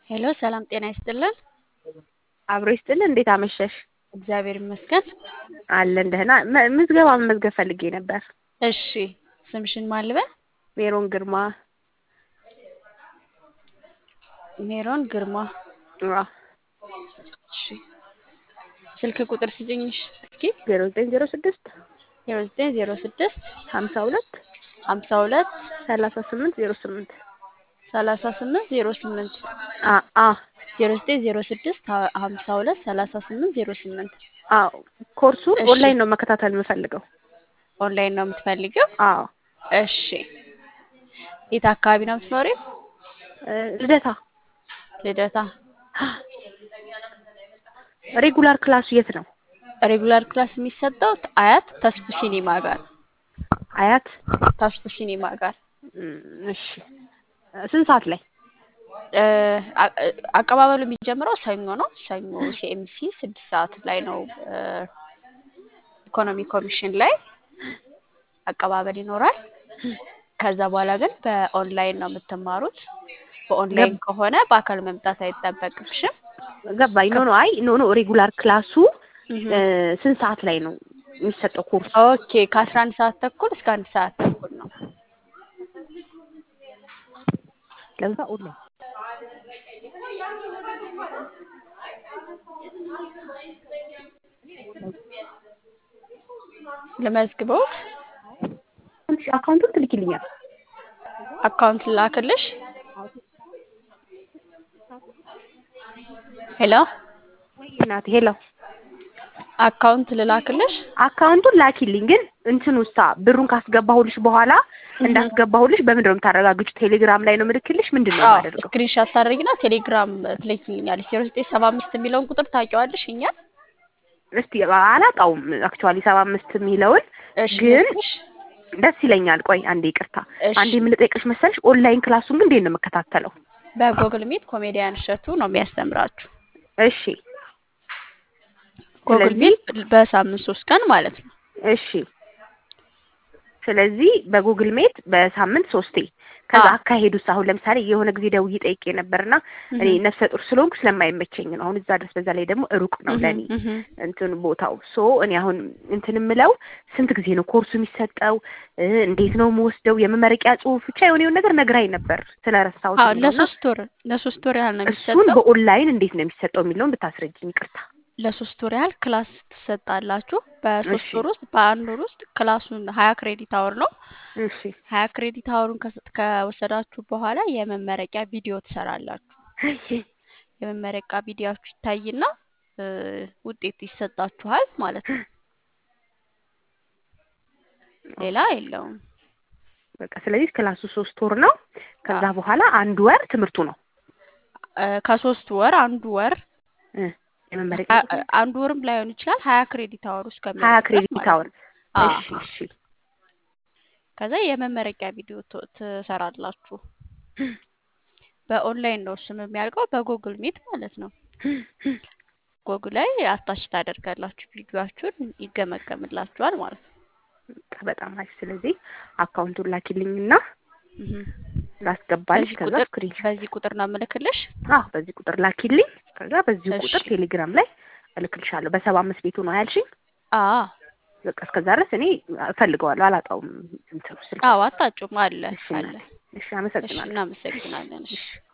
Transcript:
ሄሎ ሰላም ጤና ይስጥልን። አብሮ ይስጥልን። እንዴት አመሸሽ? እግዚአብሔር ይመስገን። አለን ደህና። መ- ምዝገባ መመዝገብ ፈልጌ ነበር። እሺ ስምሽን ማን ልበል? ሜሮን ግርማ። ሜሮን ግርማ። አዎ፣ እሺ ስልክ ቁጥር ስጭኝሽ እስኪ። ዜሮ ዘጠኝ ዜሮ ስድስት ዜሮ ዘጠኝ ዜሮ ስድስት ሀምሳ ሁለት ሀምሳ ሁለት ሰላሳ ስምንት ዜሮ ስምንት ሰላሳ ስምንት ዜሮ ስምንት አ አ ዜሮ ዘጠኝ ዜሮ ስድስት ሀ- ሀምሳ ሁለት ሰላሳ ስምንት ዜሮ ስምንት አዎ ኮርሱን እሺ። ኦንላይን ነው መከታተል የምፈልገው። ኦንላይን ነው የምትፈልጊው? አዎ እሺ የት አካባቢ ነው የምትኖሪው? እ፣ ልደታ ልደታ። ሬጉላር ክላሱ የት ነው? ሬጉላር ክላስ የሚሰጠው አያት ተስፉ ሲኒማ ጋር አያት። ተስፉ ሲኒማ ጋር እም፣ እሺ ስንት ሰዓት ላይ? እ፣ አ- አቀባበሉ የሚጀምረው ሰኞ ነው። ሰኞ ሲኤምሲ ስድስት ሰዓት ላይ ነው። እ፣ ኢኮኖሚ ኮሚሽን ላይ አቀባበል ይኖራል። ከዛ በኋላ ግን በኦንላይን ነው የምትማሩት። በኦንላይን ከሆነ በአካል መምጣት አይጠበቅብሽም። ገባኝ። ኖ ኖ፣ አይ ኖ ኖ፣ ሬጉላር ክላሱ እህ። እ፣ ስንት ሰዓት ላይ ነው የሚሰጠው ኮርሱ? ኦኬ ከአስራ አንድ ሰዓት ተኩል እስከ አንድ ሰዓት ተኩል ነው። ለዛ ኦንላይን ልመዝግበውት አካውንቱን ትልኪልኛል። አካውንት ላክልሽ። ሄሎ ወይ እናቴ፣ ሄሎ አካውንት ልላክልሽ። አካውንቱን ላኪልኝ። ግን እንትን ውስጥ ብሩን ካስገባሁልሽ በኋላ እንዳስገባሁልሽ በምንድን ነው የምታረጋግጩ? ቴሌግራም ላይ ነው ምልክልሽ? ምንድን ነው የማደርገው? ስክሪንሻት ታደርጊና ቴሌግራም ትልኪልኛለሽ። ዜሮ ዘጠኝ ሰባ አምስት የሚለውን ቁጥር ታውቂዋለሽ? እኛ እስቲ አላውቀውም አክቹዋሊ ሰባ አምስት የሚለውን እሺ ግን ልክሽ። ደስ ይለኛል። ቆይ አንዴ ይቅርታ፣ እሺ አንዴ የምልጠይቅሽ መሰለሽ ኦንላይን ክላሱን ግን እንዴት ነው የምከታተለው? በጎግል ሚት ኮሜዲያን እሸቱ ነው የሚያስተምራችሁ። እሺ ጎግል ስለዚህ ሚት በሳምንት ሶስት ቀን ማለት ነው። እሺ ስለዚህ በጉግል ሜት በሳምንት ሶስቴ ከዛ አዎ። አካሄዱስ አሁን ለምሳሌ የሆነ ጊዜ ደውዬ ጠይቄ ነበርና እኔ እህ ነፍሰ ጡር ስለሆንኩ ስለማይመቸኝ ነው አሁን እዛ ድረስ በዛ ላይ ደግሞ ሩቅ ነው እህ ለኔ እህ እንትን ቦታው ሶ እኔ አሁን እንትን የምለው ስንት ጊዜ ነው ኮርሱ የሚሰጠው እ፣ እንዴት ነው የምወስደው የመመረቂያ ጽሁፍ ብቻ የሆነ የሆነ ነገር ነግራኝ ነበር ስለረሳሁት አዎ ነው እና ለሶስት ወር ለሶስት ወር ያህል ነው እሱን የሚሰጠው። በኦንላይን እንዴት ነው የሚሰጠው የሚለውን ብታስረጅኝ ይቅርታ ለሶስት ወር ያህል ክላስ ትሰጣላችሁ። በሶስት እሺ ወር ውስጥ በአንድ ወር ውስጥ ክላሱን ሀያ ክሬዲት አወር ነው። እሺ ሀያ ክሬዲት አወሩን ከስ- ከወሰዳችሁ በኋላ የመመረቂያ ቪዲዮ ትሰራላችሁ። እሺ የመመረቂያ ቪዲዮችሁ ይታይና እ፣ ውጤት ይሰጣችኋል ማለት ነው። ሌላ የለውም። በቃ ስለዚህ ክላሱ ሶስት ወር ነው ከዛ አዎ በኋላ አንድ ወር ትምህርቱ ነው እ፣ ከሶስት ወር አንዱ ወር እ፣ የመመረቂያ አ- አ- አንዱ ወርም ላይሆን ይችላል። ሀያ ክሬዲት አወር ሀያ እስከሚያልቅ ድረስ ክሬዲት ማለት አወር ነው። አዎ እሺ እሺ ከዛ የመመረቂያ ቪዲዮ ት- ትሰራላችሁ። በኦንላይን ነው እሱም የሚያልቀው በጉግል ሚት ማለት ነው። ጎግል ላይ አታች ታደርጋላችሁ ቪዲዮአችሁን ይገመገምላችኋል ማለት ነው። በቃ በጣም አሪፍ ስለዚህ አካውንቱን ላኪልኝና እህ። ላስገባልሽ በዚህ ከዛ ቁጥር ስክሪንሾት በዚህ ቁጥር ነው የምልክልሽ። አዎ በዚህ ቁጥር ላኪልኝ ከዛ በዚሁ እሺ ቁጥር ቴሌግራም ላይ እልክልሻለሁ በሰባ አምስት ቤቱ ነው ያልሽኝ አ በቃ እስከዛ ድረስ እኔ እፈልገዋለሁ አላጣውም እንትኑ ስልክ አዎ አታጩም አለ እሺ አለ። እናቴ እሺ እሺ አመሰግናለሁ እናመሰግናለን። እሺ እሺ